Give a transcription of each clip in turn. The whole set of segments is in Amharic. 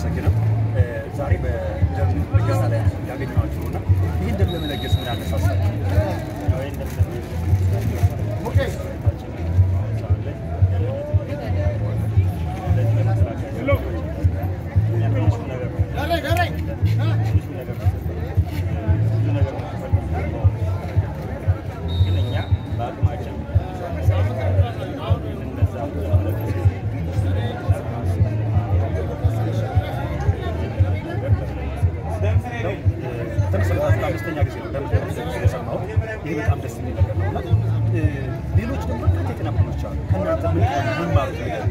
አመሰግነው። ዛሬ በደም ልገሳ ላይ ያገኘኋችሁ እና ይህን ደም ለመለገስ ምን ያነሳሳችሁ? ተመሰረታችሁ ለአምስተኛ ጊዜ ነው ደም ለመለገስ የሰማሁት። ይህ በጣም ደስ የሚል ነገር ነው እና ሌሎች ደግሞ በርካታ የጤና ቡድኖች አሉ። ከእናንተ ምን ምን ማለት ነገር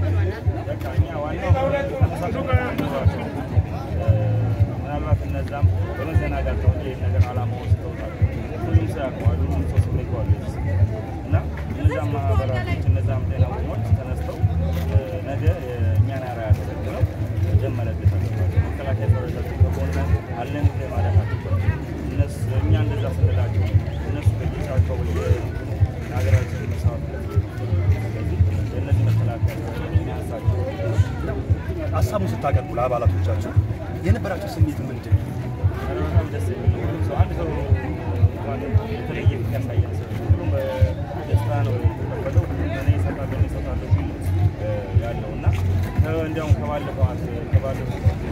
ምናልባት እነዛም በመዘናጋት ነው ይህ ነገር አላማ ወስደውታል። ሁሉም ሰው ያውቀዋል፣ ሁሉም ሰው ስሜተዋል እና እነዛም ማህበራቶች እነዛም ጤና ቡድኖች ተነስተው ነገ እኛን አርአያ ተከትለው ደም መለገስ አለባቸው። መከላከያ ሰራዊታችን ከጎን አለን ብሎ ማለት አለባቸው። እነሱ እኛ እንደዛ ስንላቸው እነሱ በየጫካው በየሀገራችን መስዋዕትነት ስለዚህ የእነዚህ መከላከያ የሚያንሳቸው ሀሳቡን ስታቀርቡ ለአባላቶቻችሁ የነበራቸው ስሜት ምንድን ነው? ኧረ በጣም ደስ የሚል ነው። ሁሉም ሰው አንድ ሰው እንኳን የተለየ ፊት ያሳያል። ሁሉም በደስታ ነው የተቀበለው። ሁሉም እኔ እሰጣለሁ እኔ እሰጣለሁ ሲል ያለው እና እንዲያውም ከባለፈው አንድ ከባለፈው